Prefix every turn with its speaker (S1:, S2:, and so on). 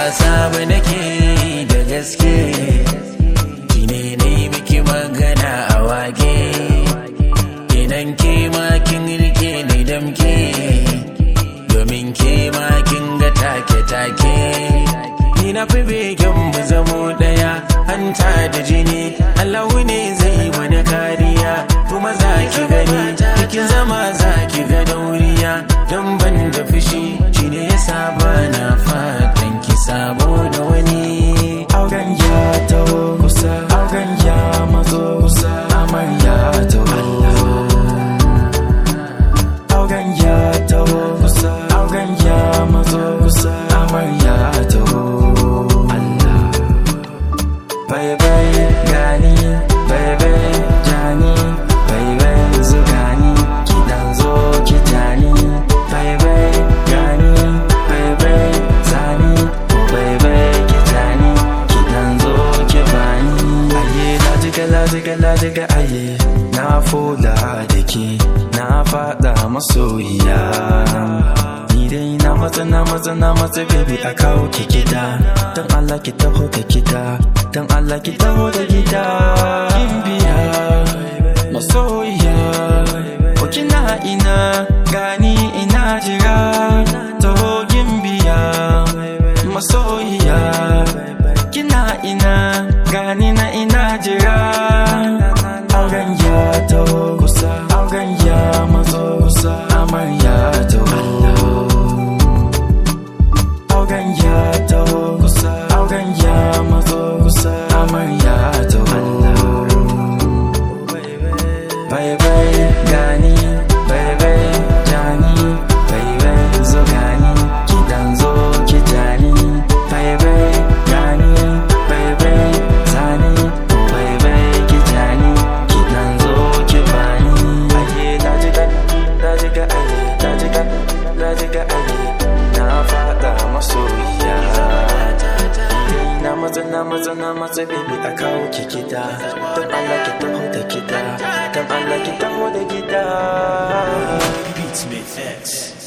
S1: wasa ba nake da gaske Kine ne miki magana a wage Idan ke ma kin rike ni damke Domin ke ma kin ga take-take Ni na fi begen mu zamo daya Hanta da jini Allah ne zai wani kariya Kuma za ki gani Cikin zama za ki ga dauriya Don ban da fushi Shi ne ya saba na fatan ki sabo da wani
S2: auren ya taho kusa auren ya mazo kusa amarya taho auren ya taho kusa auren ya mazo kusa amarya taho Allah bai bai gani bai bai jani bai bai zugani kidan zo ki jani bai bai gani bai bai zani bai bai ki jani kidan zo ki bani aye lajiga lajiga lajiga aye na fola da ke na fada masoyiya ni dai na matsa na matsa na matsa baby a kawo ki gida don Allah ki taho da gida don Allah ki taho da gida kin biya masoyiya ko kina ina gani ina jira taho kin biya masoyiya kina ina gani na ina jira auren ya taho kusa auren ya mazo kusa amarya taho auren ya taho kusa auren ya mazo kusa amarya taho bai bai gani bai bai jani bai bai zo gani kidan zo ki jani bai bai gani bai bai zani bai bai ki jani kidan zo ki bani aye dajiga dajiga aye dajiga dajiga aye na fada masoyiya na matsa na matsa na matsa baby a kawo ki gida don Allah ki taho da gida don Allah ki taho da gida
S1: Beatsmith X